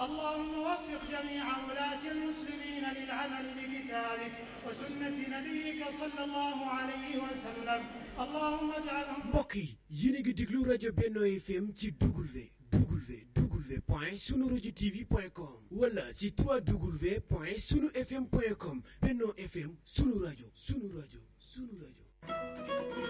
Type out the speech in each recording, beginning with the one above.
اللهم وفق جميع ولاة المسلمين للعمل بكتابك وسنة نبيك صلى الله عليه وسلم اللهم اجعلهم mbokk yi yéen a ngi déglu rajo Benno FM ci W W W point sunu rajo TV point com wala ci 3W point sunu FM point com Benno FM sunu rajo sunu rajo sunu rajo.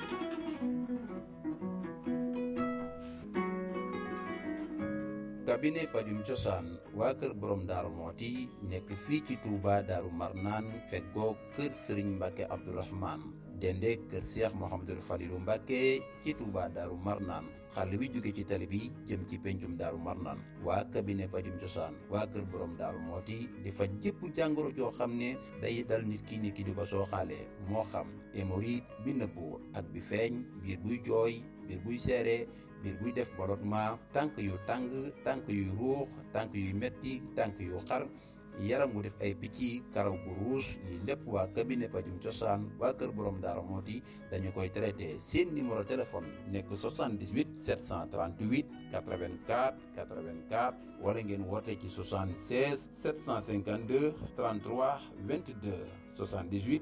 cabinet pajum cosaan waa kër borom daaru mooti nekk fii ci Touba daaru marnaan feggoo kër sëriñ mbàkke abdourahman dende kër seex mohamadul falilu mbàkke ci Touba daaru marnaan xàll wi jóge ci tali bi jëm ci pencum daaru marnaan waa cabinet pajum cosaan waa kër borom daaru mooti di faj jëpp jàngoro joo xam ne day dal nit ki nit ki di ko sooxaalee moo xam hémorroïde bi nëbbu ak bi feeñ biir buy jooy biir buy seere biir buy def ballottement tànk yu tàng tànk yuy ruux tànk yuy metti tànk yu xar yaram wu def ay picc karaw gu ruus lii lépp waa cabinet pajum cosaan waa kër borom daara mooti dañu koy traité seen numéro téléphone nekk 78 738 84 84 wala ngeen woote ci 76 752 33 22 78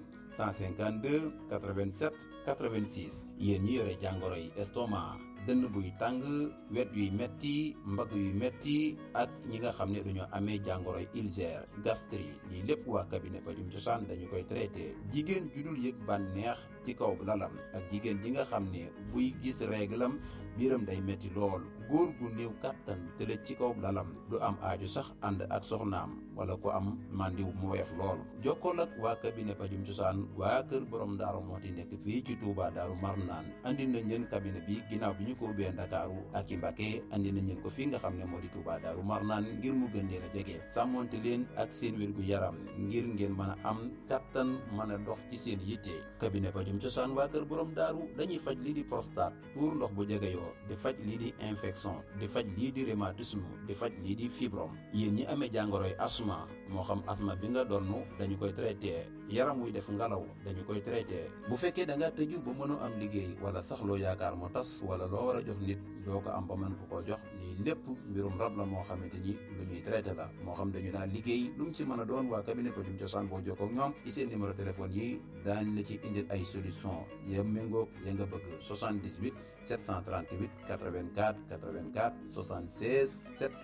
152 87 86 yéen ñi yore jàngoro yi estomac dënn buy tàng wet yuy metti mbagg yuy metti ak ñi nga xam ne dañoo amee jàngoro yi ulcère gastrique lii lépp waa cabinet pajum cosaan dañu koy traité jigéen ju dul yëg bànneex ci kaw lalam ak jigéen ji nga xam ne buy gis réglam biiram day metti lool góor gu néew kàttan tëlëj ci kaw lalam du am aaju sax ànd ak soxnaam wala ku am màndiw mu weef lool jokkool ak waa cabinet pajum cosaan waa kër borom daaru mooti nekk fii ci Touba daaru marnaan andi nañ leen cabinet bi ginnaaw bi ñu ko ubbee ndakaaru ak ci Mbàkke andi nañ leen ko fii nga xam ne moo di Touba daaru marnaan ngir mu gën leen a jege sàmmonte leen ak seen wér gu yaram ngir ngeen mën a am kattan mën a dox ci seen yitte cabinet pajum cosaan waa kër borom daaru dañuy faj lii di prostate tuur ndox bu jegeyoo di faj lii di infection di faj lii di rhumatisme di faj lii di fibrome yéen ñi amee jàngoroy asma moo xam asma bi nga donn dañu koy traité yaram wuy def ngalaw dañu koy traité bu fekkee da nga tëju ba mënoo am liggéey wala sax loo yaakaar mu tas wala loo war a jox nit doo ko am ba mën ko koo jox lii lépp mbirum rab la moo xamante ni lu ñuy traité la moo xam dañu naan liggéey lu mu ci mën a doon waa cabinet pajum cosaan boo jokkoo ak ñoom ci seen numéro téléphone yi daañ la ci indil ay solution ya méngoog ya nga bëgg 78 738 84 84 76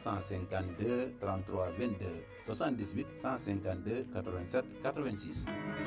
752 33 22 78 152 87 86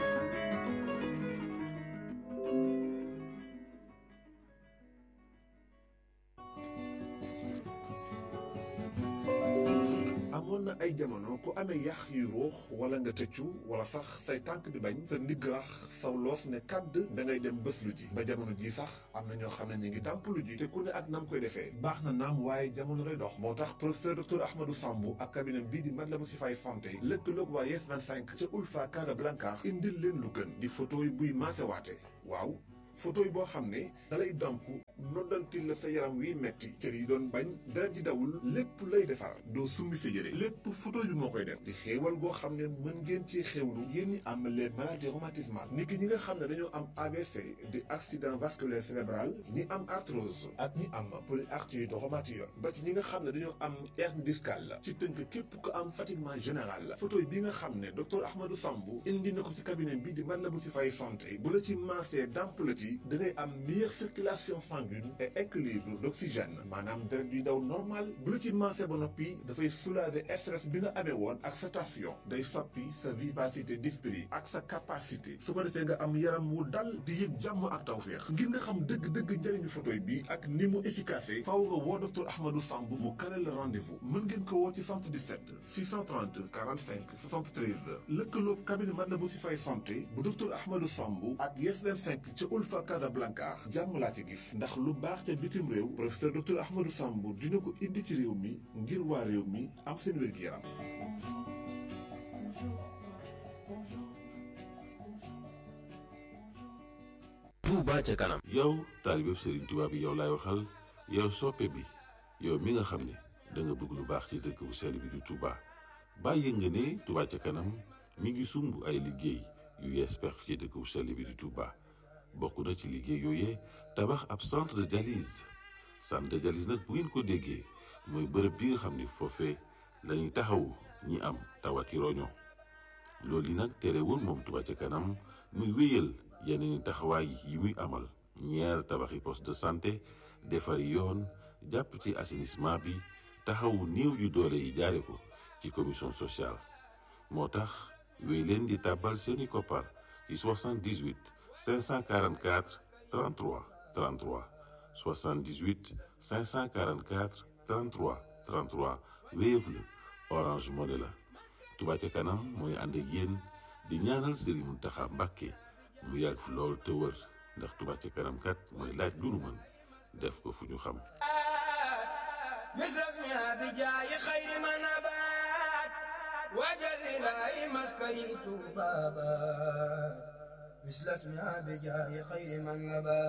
amoon na ay jamono ku amee yax yu ruux wala nga tëccu wala sax say tànk di bañ sa ndigg rax saw loos ne kàdd da ngay dem bés lu ji ba jamono ji sax am na ñoo xam ne ñu ngi dàmp lu ji te ku ne ak nam koy defee baax na naam waaye jamono lay dox moo tax professeur docteur Ahmadou Sambou ak cabinet bii di Matlaboul Chifaay santé lëkkaloog waa Yes 25 ca Ulfa Casablanca indil leen lu gën di photo yi buy maasewaate waaw photo yi boo xam ne dalay damp noddantil la sa yaram wiy metti cër yi doon bañ dara di dawul lépp lay defar doo summi sa yére lépp photo bi moo koy def di xéewal goo xam ne mën ngeen ci xéewlu yéen ñi am les maladies rhumatismales ni ki ñi nga xam ne dañoo am AVC di accident vasculaire cérébral ñi am arthrose ak ñi am polyarthrite rhumatoïde ba ci ñi nga xam ne dañoo am hernie discale ci tënk képp ko am fatiguement général photo bi nga xam ne docteur Ahmadou Sambou indi na ko ci cabinet bi di Matlaboul Chifaay santé bu la ci maasee damp la ci da ngay am meilleure circulation sanguine et équilibre d'oxygène maanaam deret yuy daw normal bu la ci maasee ba noppi dafay soulager stress bi nga amee woon ak sa tension day soppi sa vivacité d'esprit ak sa capacité su ko defee nga am yaram wu dal di yëg jàmm ak tawféex ngir nga xam dëgg-dëgg njëriñu photoy bi ak ni mu efficace faaw nga woo docteur Ahmadou Sambou mu kale la rendez-vous mën ngeen ko woo ci 77 630 45 73 lëkkaloog cabinet Matlaboul Chifaay santé bu docteur Ahmadou Sambou ak Yes 25 ca Ulfa Casablanca jàmm laa ci gis ndax lu baax ca bitim réew professeur docteur Ahmadou Sambou dina ko indi ci réew mi ngir waa réew mi am seen wér-gi-yaram Touba ca kanam yow taalibe Serigne Touba bi yow laay waxal yow soppe bi yow mi nga xam ne da nga bëgg lu baax ci dëkk bu sell bi di Touba bàyyi nga ne Touba ca kanam mi ngi sumb ay liggéey yu yees pex ci dëkk bu sell bi di Touba bokk na ci liggéey yooyee tabax ab centre de dialyse centre de dialyse nag bu ngeen ko déggee mooy bërëb bi nga xam ni foofee lañuy taxawu ñi am tawati roño loolu yi nag terewul moom Touba ca kanam muy wéyal yeneen taxawaay yi muy amal ñeer tabaxi poste de santé defari yoon jàpp ci assainissement bi taxawu néew yu doole yi jaare ko ci commission sociale moo tax wéy leen di tàbbal seeni koppar ci 78 544 33 33 78 544 33 33 Wave la Orange Money la Touba ca kanam mooy ànd ak yéen di ñaanal Serigne Mountakha Mbacké mu yàgg fi lool te wër ndax Touba ca kanam kat mooy laaj lu nu mën def ko fu ñu xam مثلنا بجاي خير ما نبات وجل لا مسكن بابا مثل اسمها بجاي خير من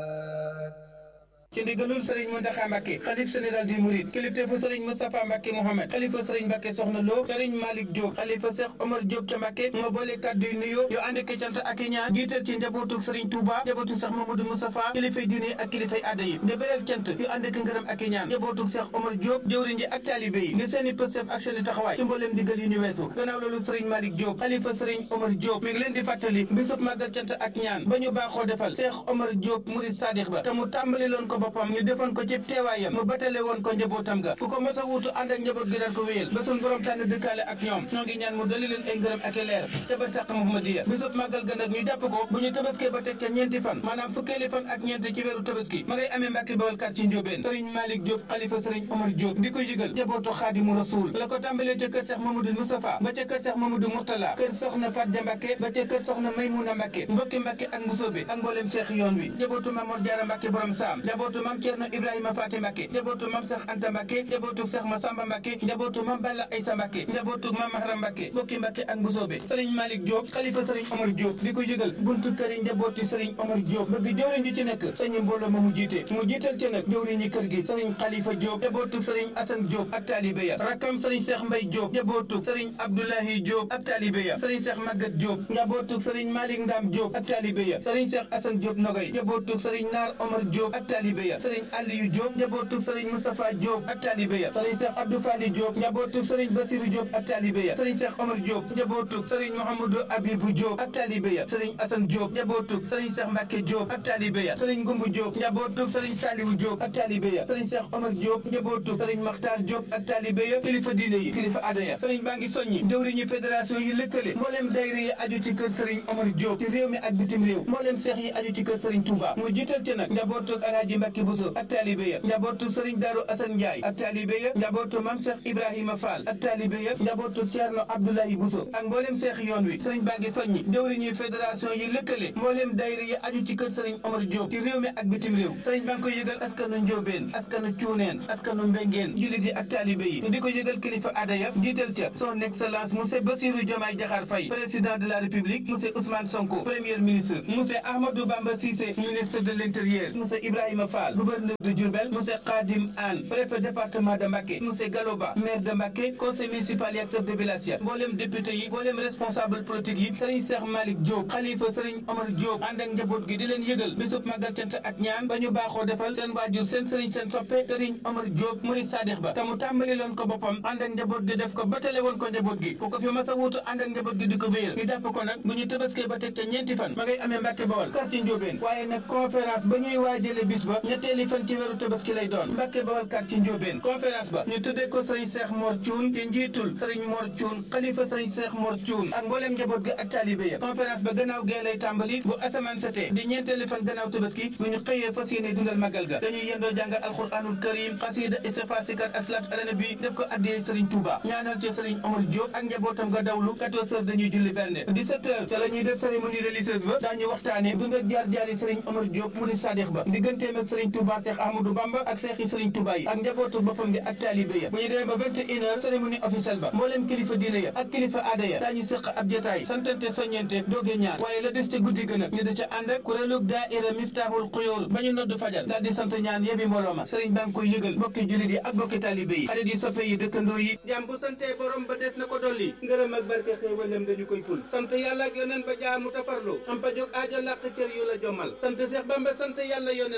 نبات ci ndigalul sëriñ Mountakha Mbacké xalif général des mourides kilifteefu sëriñ Moustapha Mbacké Mohamed xalifa sëriñ Mbacké Soxna Lo sëriñ Malick Diop xalifa Cheikh Omar Diop ca Mbacké moo boole kàddu yu nuyoo yu ànd ak cant ak i ñaan jiital ci njabootu sëriñ Touba njabootu Cheikh Mamadou Moustapha kilifay diine ak kilifay aada yi di beral cant yu ànd ak ngërëm ak i ñaan njabootu Cheikh Omar Diop jëwriñ ji ak taalibe yi ngir seeni pëstef ak seeni taxawaay ci mbooleem digal yu ñu weesu gannaaw loolu sëriñ Malick Diop xalifa sëriñ Omar Diop mi ngi leen di fàttali bisub màggal cant ak ñaan ba ñu baaxoo defal Cheikh Omar Diop murid sadiq ba te mu tàmbali loon ko boppam ñu defoon ko ci teewaayam mu batale woon ko njabootam ga ku ko mos a wuutu ànd ak njaboot gi daan ko wéyal ba suñ borom tànn dëkkaale ak ñoom ñoo ngi ñaan mu dali leen ay ngërëm ak i leer ca ba sàq Muhammadiya bisub màggal ga nag ñu jàpp ko bu ñu tabaskee ba teg ca ñeenti fan maanaam fukkeeli fan ak ñeenti ci weeru tabaski ma ngay amee Mbàkke Bawol quartier Ndiobène sëriñ Malick Diop xalifa sëriñ Omar Diop di ko yëgal njabootu Xaadimu Rasuul la ko tàmbalee ca kër Seex Mamadou Moustapha ba ca kër Seex Mamadou Mourtala kër soxna Fatja Mbàkke ba ca kër soxna Maymuna Mbàkke mbokki Mbàkke ak Mbusoobe ak mbooleem seex yoon wi njabootu Mamoor Jaara Mbàkke borom saam njabootu Maam Cerno Ibrahima Faati Mbàkke njabootu Maam Seex Anta Mbàkke njabootu Seex Masamba Mbàkke njabootu Maam Balla Aysa Mbàkke njabootu Maam Mahram Mbàkke mbokki Mbàkke ak Mbusoobe sëriñ Malick Diop xalifa sëriñ Omar Diop di ko yëgal buntu kër yi njabooti sëriñ Omar Diop bëgg jëwriñ ji ci nekk sëñ mbooloo ma mu jiite mu jiital ci nag jëwriñ ñi kër gi sëriñ Khalifa Diop njabootu sëriñ Assane Diop ak taalibe ya rakkam sëriñ Cheikh Mbay Diop njabootu sëriñ Abdoulahi Diop ak taalibe ya sëriñ Cheikh Maguette Diop njabootu sëriñ Malick Ndam Diop ak taalibe ya sëriñ Cheikh Assane Diop Nogay njabootu sëriñ Naar Omar Diop ak taalibe ya sëriñ Aliou Diop njabootu sëriñ Moustapha Diop ak taalibe ya sëriñ Cheikh Abdou Fali Diop njabootu sëriñ Basirou Diop ak taalibe ya sëriñ Cheikh Omar Diop njabootu sëriñ Mouhamadou Abibou Diop ak taalibe ya sëriñ Assane Diop njabootu sëriñ Cheikh Mbacke Diop ak taalibe ya sëriñ Goumbu Diop njabootu sëriñ Saliou Diop ak taalibe ya sëriñ Cheikh Omar Diop njabootu sëriñ Makhtar Diop ak taalibe ya kilifa diine yi kilifa aada ya sëriñ baa ngi soññi jëwriñu fédération yi lëkkale mbooleem dayre yi aju ci kër sëriñ Omar Diop ci réew mi ak bitim réew mbooleem seex yi aju ci kër sëriñ Touba mu jiital ci nag njabootu Alaaji Mbacke Bousso ak taalibe ya njabootu sëriñ Darou Assane Ndiaye ak taalibe ya njabootu Mame Cheikh Ibrahima Fall ak taalibe ya njabootu Thierno Abdoulaye Bousso ak mbooleem seex yoon wi sëriñ baa ngi soññi jëwriñu fédération yi lëkkale mbooleem dayre yi aju ci kër sëriñ Omar Diop ci réew mi ak bitim réew sëriñ baa ngi koy yëgal askanu Njóobeen askanu Cuuneen askanu Mbengeen jullit yi ak taalibe yi di ko yëgal kilifa aada ya jiital ca son excellence monsieur Bassirou Diomaye Diakhar Faye président de la république monsieur Ousmane Sonko premier ministre monsieur Ahmadou Bamba Cissé ministre de l'intérieur monsieur Ibrahima Fall gouverneur de Diourbel monsieur Khadim Anne préfet département de Mbacké monsieur Galoba maire de Mbacké conseil municipal yi ak chef de village ya mboolem député yi mboolem responsable politique yi sëriñ Cheikh Malick Diop xalifa sëriñ Omar Diop ànd ak njaboot gi di leen yëgal bisub màggal cant ak ñaan ba ñu baaxoo defal seen waajur seen sëriñ seen soppe sëriñ Omar Diop murid sadix ba te mu tàmbali loon ko boppam ànd ak njaboot gi def ko ba tale woon ko njaboot gi ku ko fi mas a wuutu ànd ak njaboot gi di ko wéyal ñu jàpp ko nag bu ñu tëbaskee ba teg ca ñeenti fan ma ngay amee Mbàkke Bawol quartier Ndiobène waaye nag conférence ba ñuy waajale bis ba ñetteeli fan ci weeru tabaski lay doon Mbàkke Bawol quartier Ndiobène conférence ba ñu tuddee ko sëriñ Cheikh Mor Thioune te njiitul sëriñ Mor Thioune xalifa sëriñ Cheikh Mor Thioune ak mbooleem njaboot gi ak taalibe ya conférence ba gannaaw gee lay tàmbali bu asamaan setee di ñeenteeli fan gannaaw tabaski bu ñu xëyee fas yéene dundal magal ga dañuy yendoo jàngal alxuraanul karim xasida istighfar sikar ak salaat ala nabi def ko addiyee sëriñ Touba ñaanal ci sëriñ Omar Diop ak njabootam ga dawlu 14 heures dañuy julli berne 17 heures te la ñuy def cérémonie religieuse ba daañu waxtaane dund ak jaar jaari sëriñ Omar Diop mu di sadix ba digganteem ak sëriñ Touba Cheikh Ahmadou Bamba ak Cheikh yi sëriñ Touba yi ak njabootu boppam bi ak taalibe ya bu ñu demee ba 21 heures cérémonie officielle ba mbooleem kilifa diine ya ak kilifa aada ya daañu sëq ab jotaay santante soññente dooge ñaar waaye la des te guddi gën a ñu da ca ànd ak kuréelug daaira Miftahul Xuyóor ba ñu nodd fajar daal di sant ñaan yebi mbooloo ma sëriñ baa ngi koy yëgal mbokki jullit yi ak mbokki taalibe yi xarit yi soppe yi dëkkandoo yi jàmm bu santee borom ba des na ko dolli ngërëm ak barke xéewalam dañu koy ful sant yàlla ak yoneen ba jaar mu tafarlu am pa jóg aajo làq cër yu la jommal sant Seex Bamba sant yàlla yoneen ba ak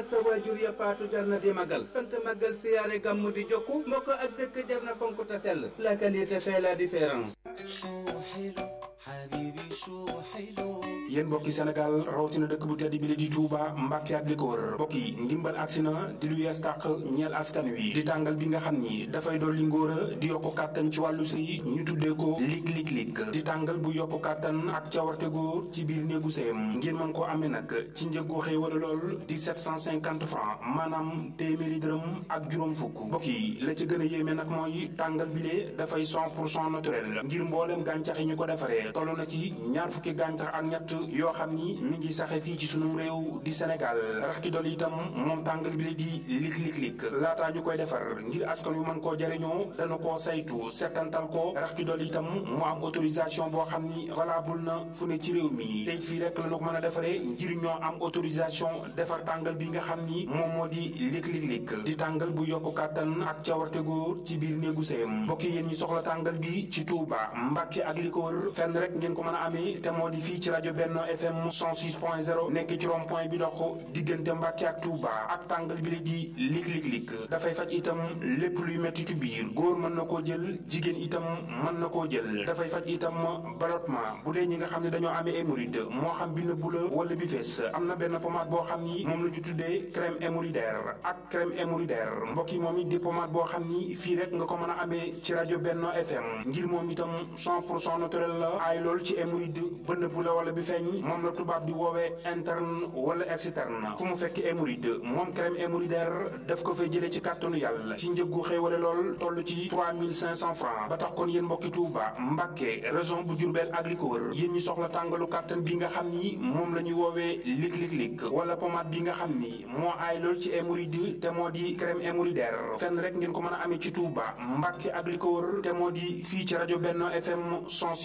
sa waajur ya faatu jar na di magal sant magal siyaare gàmmu di jokku mbokk ak dëkk jar na fonk te sell la qualité fait la différence yéen mbokki Sénégal rawatina dëkk bu tedd bi la di Touba Mbàkke ak li ko wër mbokk yi ndimbal agsi na di lu yees tàq ñeel askan wi di tàngal bi nga xam ni dafay dolli ngóor a di yokku kàttan ci wàllu sëy ñu tuddee ko lig lig lig di tàngal bu yokku kàttan ak cawarte góor ci biir néegu sëyam ngeen mën koo amee nag ci njëggu xëy wala lool di 750 francs maanaam téeméeri dërëm ak juróom fukk mbokk yi la ci gën a yéeme nag mooy tàngal bi lee dafay 100 pour cent naturel ngir mbooleem gàncax yi ñu ko defaree toll na ci ñaar fukki gàncax ak ñett yoo xam ni mi ngi saxe fii ci sunu réew di Sénégal rax ci dolli itam moom tàngal bi la di lik lik lik laataa ñu koy defar ngir askan wi mën koo jariñoo dana koo saytu settantal ko rax ci dolli itam mu am autorisation boo xam ni valable na fu ne ci réew mi tey fii rek la ñu ko mën a defaree ngir ñoo am autorisation defar tàngal bi nga xam ni moom moo di lik lik lik di tàngal bu yokku kàttan ak cawarte góor ci biir néegu sëyam mbokk yéen ñi soxla tàngal bi ci Touba Mbàkke ak li ko wër fenn rek ngeen ko mën a amee te moo di fii ci rajo Benno FM 106.0 nekk ci rond point bi dox diggante Mbàkke ak Touba ak tàngal bi la di lik lik lik dafay faj itam lépp luy metti ci biir góor mën na koo jël jigéen itam mën na koo jël dafay faj itam ballottement bu dee ñi nga xam ne dañoo amee hémorroïde moo xam bi nëbbu la wala bi fees am na benn pommade boo xam ni moom la ñu tuddee crème hémorroïdaire ak crème hémorroïdaire mbokk yi moom it di pommade boo xam ni fii rek nga ko mën a amee ci rajo Benno FM ngir moom itam 100 pour cent naturel la aay lool ci hémorroïde ba nëbbu la wala bi feeñ moom la tubaab di woowee interne wala externe fu mu fekk hémorroïde moom crème hémorroïdaire daf ko fay jëlee ci kàttanu yàlla ci njëggu xéewale lool toll ci 3500 francs ba tax kon yéen mbokki Touba Mbàkke région bu Diourbel ak li ko wër yéen ñi soxla tàngalu kàttan bi nga xam ni moom la ñuy woowee lik lik lik wala pommade bi nga xam ni moo aay lool ci hémorroïde te moo di crème hémorroïdaire fenn rek ngeen ko mën a amee ci Touba Mbàkke ak li ko wër te moo di fii ci rajo Benno FM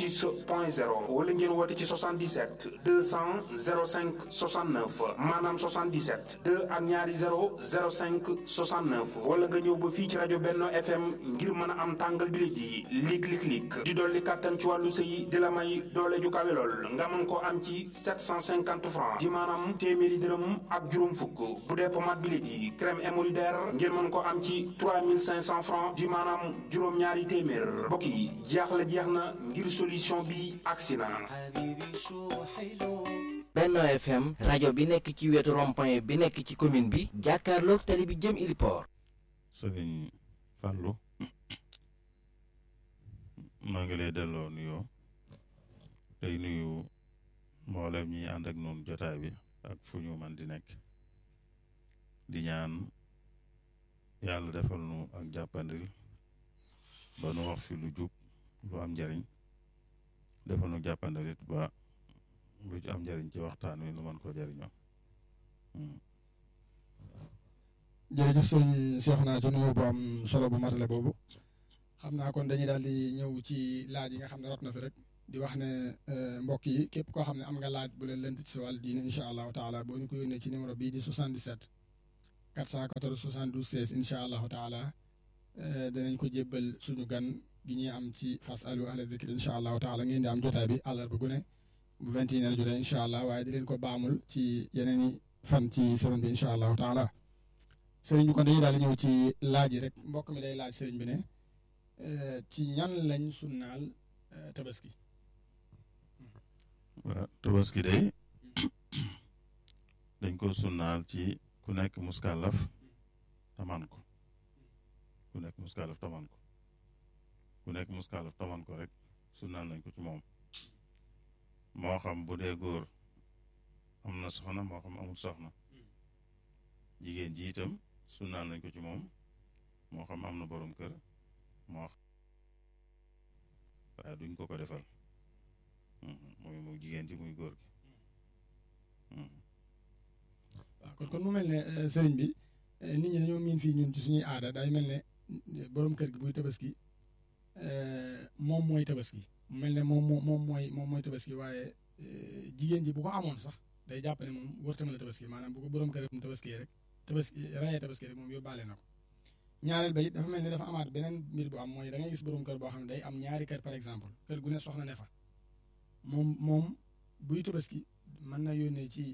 106.0 wala ngeen woote ci 77 200 05 69 maanaam 77 2 ak ñaari 0 05 69 wala nga ñëw ba fii ci rajo Benno FM ngir mën a am tàngal bi la di lik lik lik di dolli kàttan ci wàllu sëy di la may doole ju kawe lool nga mën koo am ci 750 francs di maanaam téeméeri dërëm ak juróom fukk bu dee pommade bi la di crème hémorroïdaire ngeen mën koo am ci 3500 francs di maanaam juróom-ñaari téeméer mbokk yi jeex la jeex na ngir solution bi agsi na Benno FM rajo bi nekk ci wetu rond-point bi nekk ci commune bi jàkkaarloog tali bi jëm Iliport sëriñ Fallou maa ngi lay delloo nuyoo tey nuyu mboolem ñi ànd ak noonu jotaay bi ak fu ñu man di nekk di ñaan yàlla defal nu ak jàppandil ba nu wax fi lu jub lu am njariñ defal nu jàppandil it ba lu ci am njariñ ci waxtaan wi nu mën koo jariñoo jërëjëf sëñ Cheikhouna ci nuyoo bu am solo bu matale boobu xam naa kon dañuy daal di ñëw ci laaj yi nga xam ne rot na fi rek di wax ne mbokk yi képp koo xam ne am nga laaj bu leen lënt ci sa wàllu diine incha allahu taala boo ñu ko yónnee ci numéro bii di 77 414 72 16 incha allahu taala danañ ko jébbal suñu gan gi ñuy am ci fasalu ahla zikri incha allahu taala ngeen di am jotaay bi àllarba gu ne bu 21 heures jotee incha allah waaye di leen ko baamul ci yeneen i fan ci semaine bi incha allahu taala sëriñ bi kon dañuy daal di ñëw ci laaj yi rek mbokk mi day laaj sëriñ bi ne ci ñan lañ sunnaal tabaski. waaw tabaski day dañ ko sunnaal ci ku nekk muskàllaf taman ko ku nekk muskàllaf taman ko ku nekk muskàllaf taman ko rek sunnaal nañ ko ci moom moo xam bu dee góor am na soxna moo xam amul soxna jigéen ji itam sunnaal nañ ko ci moom moo xam am na borom kër moo xam waaye duñ ko ko defal muy muy jigéen ji muy góor gi waaw kon kon mu mel ne sëriñ bi nit ñi dañoo miin fii ñun ci suñuy aada day mel ne borom kër gi buy tabaski moom mooy tabaski mu mel ne moom moom mooy moom mooy tabaski waaye jigéen ji bu ko amoon sax day jàpp ne moom wërta mën a tabaski maanaam bu ko borom kër mu tabaski rek tabaski rayee tabaski rek moom yóbbaale na ko ñaareel ba it dafa mel ne dafa amaat beneen mbir bu am mooy da ngay gis borom kër boo xam ne day am ñaari kër par exemple kër gu ne soxna ne fa moom moom buy tabaski mën na yónnee ci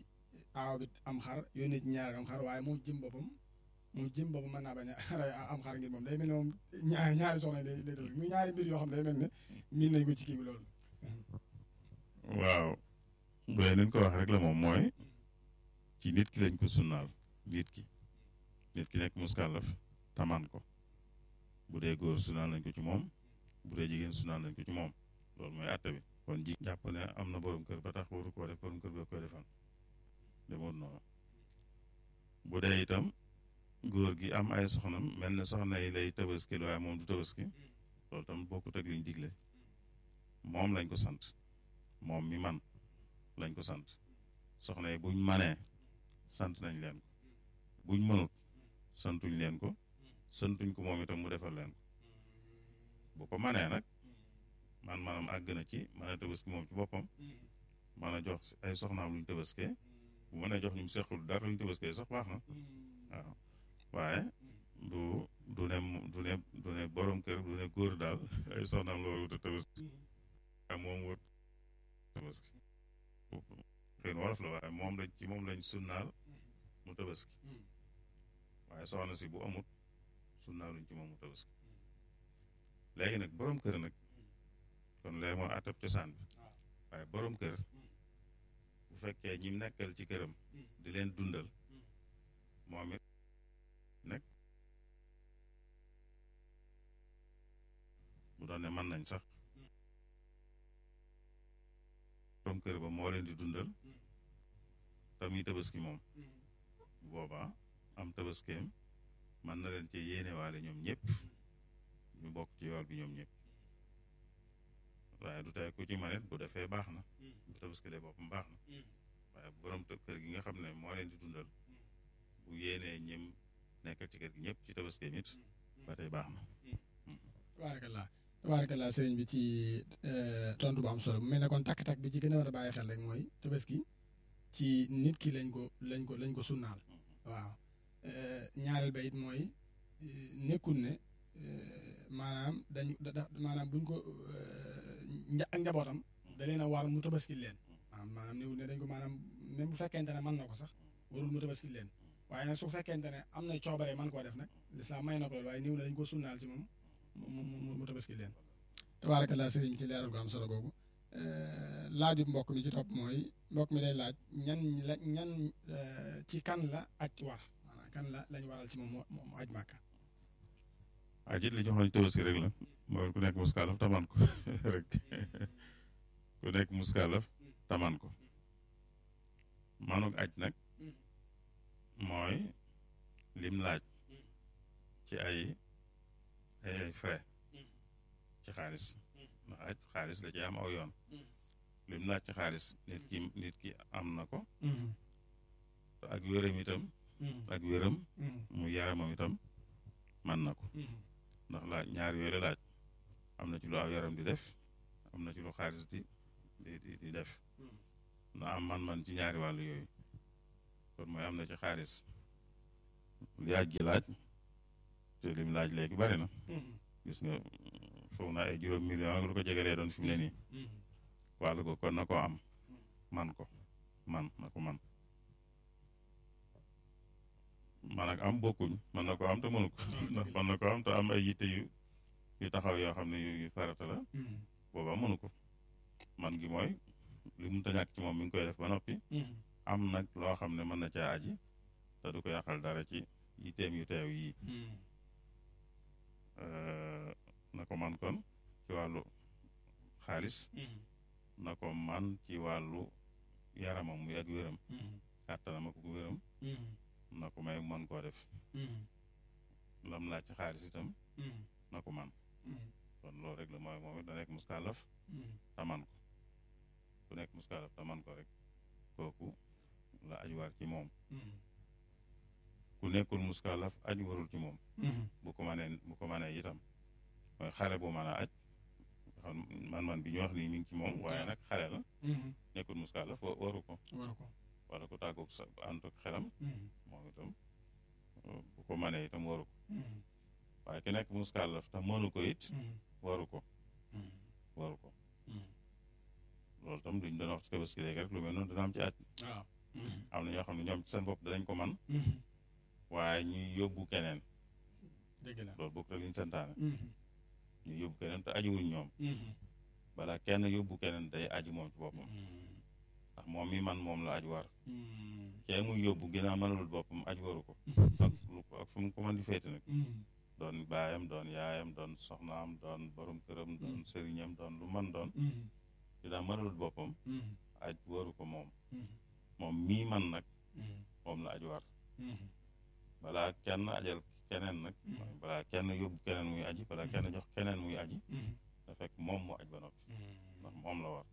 aaw bi am xar yónnee ci ñaar am xar waaye moom jëm boppam moom jëm boppam mën naa bañ a rey am xar ngir moom day mel ne moom ñaari ñaari soxna lay lay dal muy ñaari mbir yoo xam ne day mel ne miin nañ ko ci kii bi loolu. waaw bu dee nañ ko wax rek la moom mooy ci nit ki lañ ko sunnaal nit ki nit ki nekk muskàllaf taman ko bu dee góor sunnaal nañ ko ci moom bu dee jigéen sunnaal nañ ko ci moom loolu mooy àtte bi kon ji jàpp ne am na borom kër ba tax waru koo def borom kër ba koy defal demoon noonu bu dee itam góor gi am ay soxnam mel ne soxna yi lay tabaski waaye moom du tabaski loolu tam bokkut ak liñ digle moom lañ ko sant moom mi man lañ ko sant soxna yi buñ manee sant nañ leen ko buñ mënut santuñ leen ko santuñ ko moom itam mu defal leen ko bu ko manee nag man maanaam àgg na ci mën a tabaski moom ci boppam mën a jox ay soxnaam luñ tabaskee bu mënee jox ñu mu sequl dara luñ tabaskee sax baax na waaw waaye du du ne du ne du ne borom kër du ne góor daal ay soxnaam la war a wut a tabaski waaye moom wut tabaski xëy na wolof la waaye moom lañ ci moom lañ sunnaal mu tabaski waaye soxna si bu amut sunnaaluñ ci moom mu tabaski léegi nag borom kër nag kon léegi mooy atab cosaan bi waaye borom kër bu fekkee ñi nekkal ci këram di leen dundal moom it nag bu doon ne mën nañ sax borom kër ba moo leen di dundal tamuy tabaski moom bu boobaa am tabaskeem mën na leen ci yéenewaale ñoom ñëpp ñu bokk ci yool bi ñoom ñëpp waaye du tey ku ci manit bu defee baax na bu tabaskilee boppam baax na waaye borom kër gi nga xam ne moo leen di dundal bu yéenee ñim nekk ci kër gi ñëpp ci tabaskeem it ba tey baax na tabaarakallah tabaarakallah sëriñ bi ci tontu bu am solo bu mel ne kon takk-takk bi ci gën a war a bàyyi xel rek mooy tabaski ci nit ki lañ ko lañ ko lañ ko sunnaal waaw ñaareel ba it mooy nekkul ne maanaam dañu da maanaam buñ ko nja ak njabootam da leen a war mu tabaski leen maanaam néew ne dañ ko maanaam même bu fekkente ne mën na ko sax warul mu tabaski leen waaye nag su fekkente ne am na coobare man koo def nag lislaam may na ko loolu waaye néew ne dañ ko sunnaal ci moom mu mu mu tabaski leen tabaarakallah sëriñ ci leeral gu am solo googu laaju mbokk mi ci topp mooy mbokk mi day laaj ñan la ñan ci kan la aj war maanaam kan la lañ waral ci moom mu aj màkka aj it li ñu waxoon tabaski rek la mooy ku nekk muskaalaf taman ko rek ku nekk muskaalaf taman ko manuk aj nag mooy lim laaj ci ay ay frais ci xaalis ndax aj xaalis la ci am aw yoon lim laaj ci xaalis nit ki nit ki am na ko ak wéram itam ak wéram mu yaramam itam man na ko ndax laaj ñaar yooyu la laaj am na ci lu aw yaram di def am na ci lu xaalis di di di def na am man-man ci ñaari wàllu yooyu kon mooy am na ci xaalis li aj gi laaj te lim laaj léegi bari na gis nga foog naa ay juróom million ak lu ko jegalee doon fi mu ne nii wàllu ko kon na ko am man ko man na ko man man ak am bokkuñ man na ko am te mënu ko ndax man na ko am te am ay yitte yu yu taxaw yoo xam ne yu farata la booba mënu ko man gi mooy li mu ta ñàkk ci moom mi ngi koy def ba noppi am nag loo xam ne mën na caa aji te du ko yàqal dara ci yitteem yu teew yii na ko man kon ci wàllu xaalis na ko man ci wàllu yaramam muy ak wéram kàttanam ak wéram na ko may mën koo def lam laaj ci xaalis itam na ko man kon loolu rek la mooy moom it da nekk muskaalaf taman ko ku nekk muskaalaf taman ko rek kooku la aj war ci moom ku nekkul muskaalaf aj warul ci moom bu ko manee bu ko manee itam mooy xale bu mën a aj xam man-man bi ñu wax nii mi ngi ci moom waaye nag xale la nekkul muskaalaf waru ko waru ko wala ku tàggoog sa ànd ak xelam moom itam bu ko manee itam waru ko waaye ki nekk muskaalaf te mënu ko it waru ko waru ko loolu tam duñ doon wax ci tabaski léegi rek lu mel noonu dana am ci aj am na ñoo xam ne ñoom ci seen bopp danañ ko man waaye ñuy yóbbu keneen dëgg la loolu bokk la li ñu santaane ñuy yóbbu keneen te ajiwuñ ñoom balaa kenn yóbbu keneen day aji moom ci boppam ndax moom mi man moom la aj war kee muy yóbbu ginnaaw mënalul boppam aj waru ko ak lu ak fu mu ko mën di féete nag doon baayam doon yaayam doon soxnaam doon borom këram doon sëriñam doon lu man doon ginnaaw mënalul boppam aj waru ko moom moom mii man nag moom la aj war balaa kenn ajal keneen nag balaa kenn yóbbu keneen muy aji balaa kenn jox keneen muy aji da fekk moom mu aj ba noppi ndax moom la war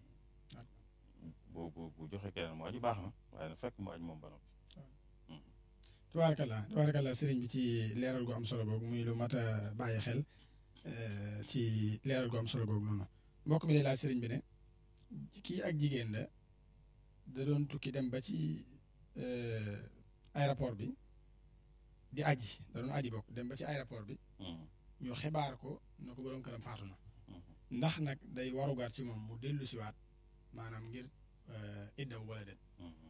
bu bu bu joxe keneen mu aji baax na waaye na fekk mu aj moom ba noppi tubaarkalla tubaarkalla sëriñ bi ci leeral gu am solo googu muy lu mat a bàyyi xel ci leeral gu am solo googu noonu mbokk mi day laaj sëriñ bi ne kii ak jigéen la da doon tukki dem ba ci aéroport bi di aji da doon aji bokk dem ba ci aéroport bi ñu xibaar ko na ko borom këram faatu na ndax nag day warugar ci moom mu dellu siwaat maanaam ngir iddaw wala déet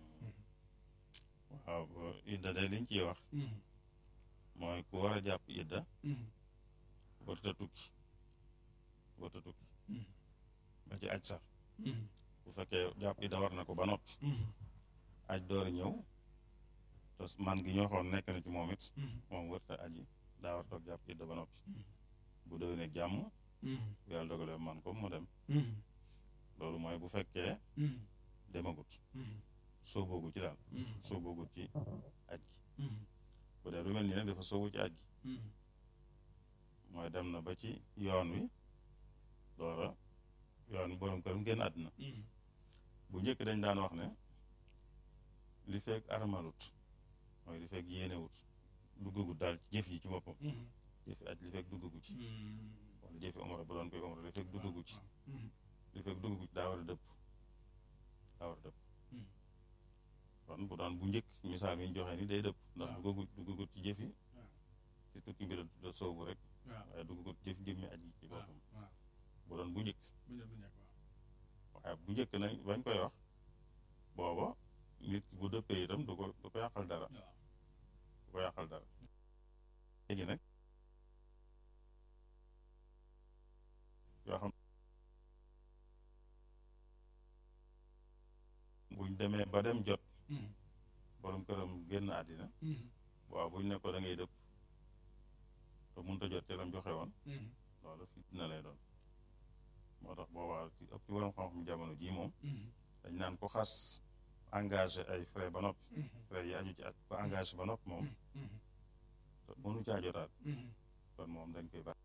waaw idda de liñ ciy wax mooy ku war a jàpp idda warta tukki warta tukki ba ci aj sax bu fekkee jàpp idda war na ko ba noppi aj door a ñëw te man gi ñoo xoon nekk na ci moom it moom warta aji daa war toog jàpp idda ba noppi bu déwénee jàmm bu yàlla dogalee man ko mu dem loolu mooy bu fekkee demagut soo boogu ci daal soo boogut ci aj gi bu dee lu mel nii nag dafa soobu ci aj gi mooy dem na ba ci yoon wi doora yoon wi borom këram génn àddina bu njëkk dañ daan wax ne li fekk armalut mooy li fekk yéenewut duggagut daal ci jëf yi ci boppam jëfi aj li fekk duggagu ci wala jëfi omra bu doon koy omra li fekk duggagu ci li fekk duggagu ci daa war a dëpp daa war a dëpp kon bu doon bu njëkk misaal mi ñu joxe ni day dëpp ndax duggagut duggagut ci jëfi ci tukki bi la soobu rek waaye duggagut jëf jëmmi aj ci boppam bu doon bu njëkk waaye bu njëkk nag bañ koy wax booba nit bu dëppee itam du ko du ko yàqal dara du ko yàqal dara léegi nag yoo xam buñ demee ba dem jot borom këram génn àddina waaw buñ ne ko da ngay dëpp te mënut a jot te lam joxe woon loolu fitna lay doon moo tax boobaa ci ëpp ci borom xam-xam jamono jii moom dañ naan ko xas engagé ay frais ba noppi frais yi aju ci at ko engagé ba noppi moom te mënu caa jotaat kon moom dañ koy baax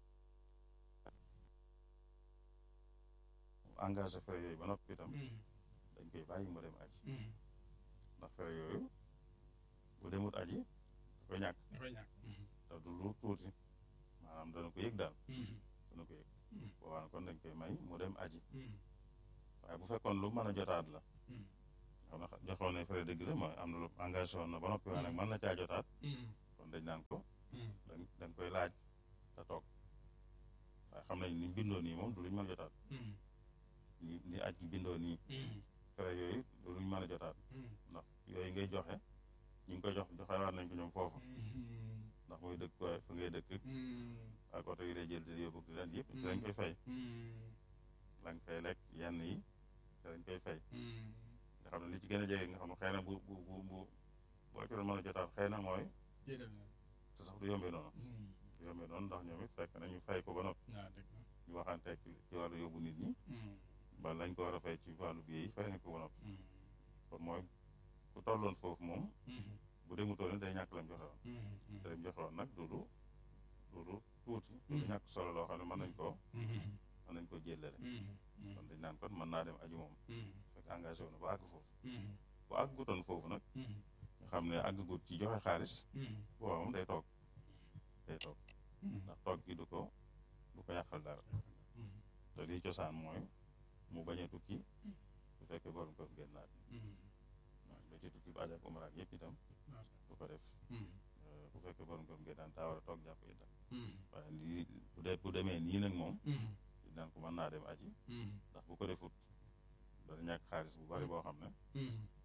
engagé frais yooyu ba noppi itam dañ koy bàyyi mu dem aji ndax frais yooyu bu demut aji da koy ñàkk te du lu tuuti maanaam dana ko yëg daal dana ko yëg boobaa na kon dañ koy may mu dem aji waaye bu fekkoon lu mën a jotaat la xam na joxoon ne frais dëgg la mooy am na lu engagé woon na ba noppi waaye nag mën na caa jotaat kon dañ naan ko dañ dañ koy laaj te toog waaye xam nañ ni bindoo nii moom du luñ mën a jotaat ni ni aj gi bindoo nii frais yooyu du luñ mën a jotaat ndax yooyu ngay joxe ñu ngi koy jox joxewaat nañ ko ñoom foofu ndax muy dëkk fa ngay dëkk ak oto yi lay jël di yóbbu di leen yëpp dañ koy fay la nga fay lekk yenn yi te dañ koy fay nga xam ne li ci gën a jege nga xam ne xëy na bu bu bu bu boo ci doon mën a jotaat xëy na mooy te sax du yombee noonu du yombee noonu ndax ñoom it fekk na ñu fay ko ba noppi ñu waxanteeg ci wàllu yóbbu nit ñi ba lañ ko war a fay ci wàllu biir yi fay nañ ko ba noppi kon mooy ku tolloon foofu moom bu demutoon day ñàkk lañ joxe woon te lañ joxe woon nag du lu du lu tuuti du lu ñàkk solo loo xam ne mën nañ koo mën nañ koo jéllale kon dañ naan kon mën naa dem aju moom fekk engagé wu na ba àgg foofu bu àggutoon foofu nag nga xam ne àggagut ci joxe xaalis booba moom day toog day toog ndax toog gi du ko du ko yàqal dara te lii cosaan mooy mu bañ a tukki bu fekkee borom kër génn naat waaw ba ci tukki ba aj ak umra yëpp itam du ko def bu fekkee borom kër génn naat daa war a toog jàpp itam waaye lii bu dee bu demee nii nag moom naan ko mën naa dem aji ndax bu ko defut dana ñàkk xaalis bu bari boo xam ne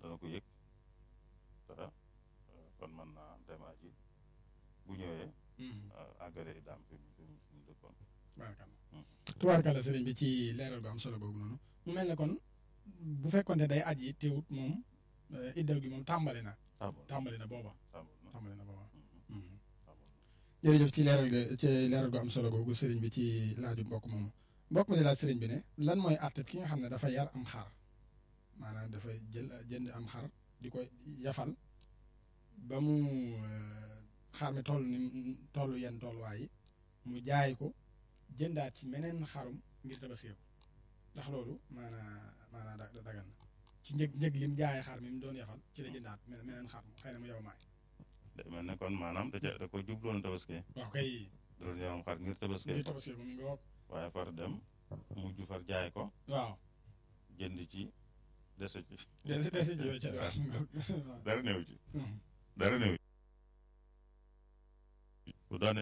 dana ko yëg te kon mën naa dem aji bu ñëwee àggale daam fi mu fi mu dëkkoon tubaarkalla tubaarkalla sëriñ bi ci leeral gu am solo boobu noonu mu mel ne kon bu fekkonte day aji teewut moom iddaw gi moom tàmbali na tàmbali na booba tàmbali na booba jërëjëf ci leeral ga ci leeral gu am solo googu sëriñ bi ci laaju mbokk moomu mbokk mi di laaj sëriñ bi ne lan mooy àtte ki nga xam ne dafa yar am xar maanaam dafa jël jënd am xar di ko yafal ba mu xar mi toll ni toll yenn tolluwaay yi mu jaay ko jëndaat ci meneen xarum ngir tabaskee ko ndax loolu maanaa maanaa da dagan na ci njëg njëg lim jaayee xar mi mu doon yafal ci la jëndaat meneen xar xëy na mu yow maay day mel ne kon maanaam da ca da ko jubloon tabaskee waaw kay da doon yaram xar ngir tabaskee ngir tabaskee ko mu ngi wokk waaye far dem mujj far jaay ko waaw jënd ci dese ci dese dese ci yooyu ca dara néew ci dara néew ci bu doone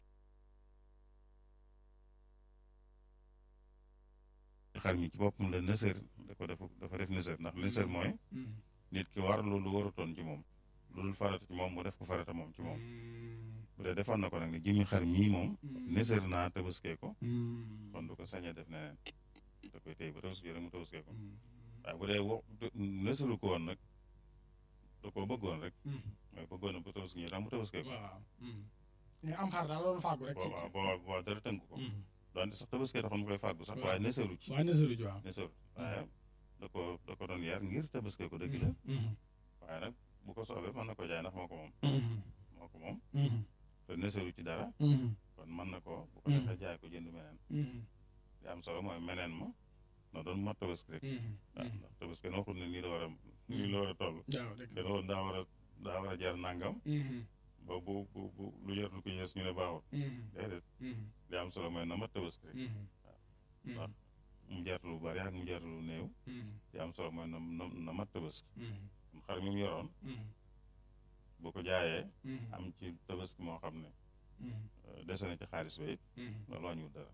xar mi ci boppam la nësër da ko def dafa def nësër ndax nësër mooy nit ki war lu lu warutoon ci moom lu dul farata ci moom mu def ko farata moom ci moom bu dee defoon na ko nag ne jëmi xar mii moom nësër naa tabaskee ko kon du ko sañee def neneen da koy téy ba tabaski rek mu tabaskee ko waaye bu dee wo nësëru ko woon nag da koo bëggoon rek mooy bëggoon na bu tabaski ñu tax mu tabaskee ko waaw ñu am xar daal loolu fàggu rek ci waaw waaw waaw dara tënk ko doonte sax tabaskee taxoon mu koy fàggu sax waaye nësëru ci waaye nësëru ci waaw nësëru waaye da ko da ko doon yar ngir tabaskee ko dëgg la waaye nag bu ko soobee mën na ko jaay ndax moo ko moom moo ko moom te nësëru ci dara kon mën na ko bu ko defee jaay ko jënd meneen li am solo mooy meneen ma na doon mat tabaski rek waaw ndax tabaski na waxul ne nii la war a nii la war a toll dana woon daa war a daa war a jar nàngam ba bu bu bu lu jar lu ko yées ñu ne baaxul déedéet li am solo mooy na mat tabaski rek waaw ndax mu jar lu bari ak mu jar lu néew li am solo mooy na na mat tabaski xar mi mu yoroon bu ko jaayee am ci tabaski moo xam ne dese na ci xaalis ba it loolu wàññiwul dara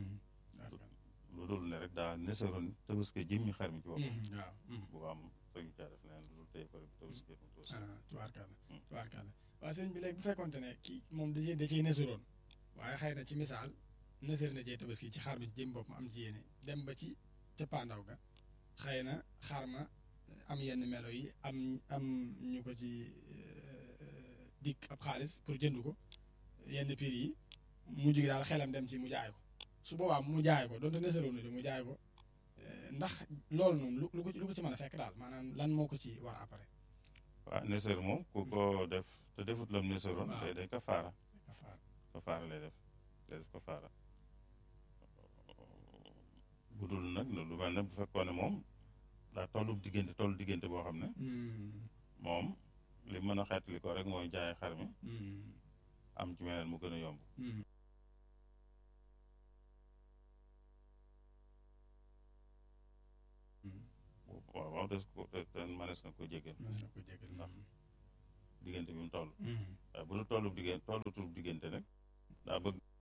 lu dul ne rek daa nesaroon tabaski jëmmi xar mi ci boppam bu am sañu caa def leneen lu dul tey ko rek tabaski mu tabaski tubaarkàlla tubaarkàlla waaw sëñ bi léegi bu fekkonte ne kii moom da da ciy nesaroon waaye xëy na ci misaal nësër na cee tabaski ci xar mi ci jëm bopp ma am ci yéene dem ba ci cappaandaw ga xëy na xar ma am yenn melo yi am am ñu ko ci dikk ab xaalis pour jënd ko yenn prix yi mujj gi daal xelam dem ci mu jaay ko su boobaa mu jaay ko donte nësaroon na ci mu jaay ko ndax loolu noonu lu ko lu ko ci mën a fekk daal maanaam lan moo ko ci war après. waaw nësër moom ku ko def te defut lam nësaroon. day day kafaara. kafaara lay def lay def kafaara bu dul nag lu mel ne bu fekkoon ne moom daa tollu diggante tollu diggante boo xam ne. moom li mën a xeetali ko rek mooy jaay xar mi. am ci meneen mu gën a yomb. waaw waaw des ko te manees na ko jégal ndax diggante bi mu toll waaye bu nu tollu diggante tollutul diggante nag daa bëgg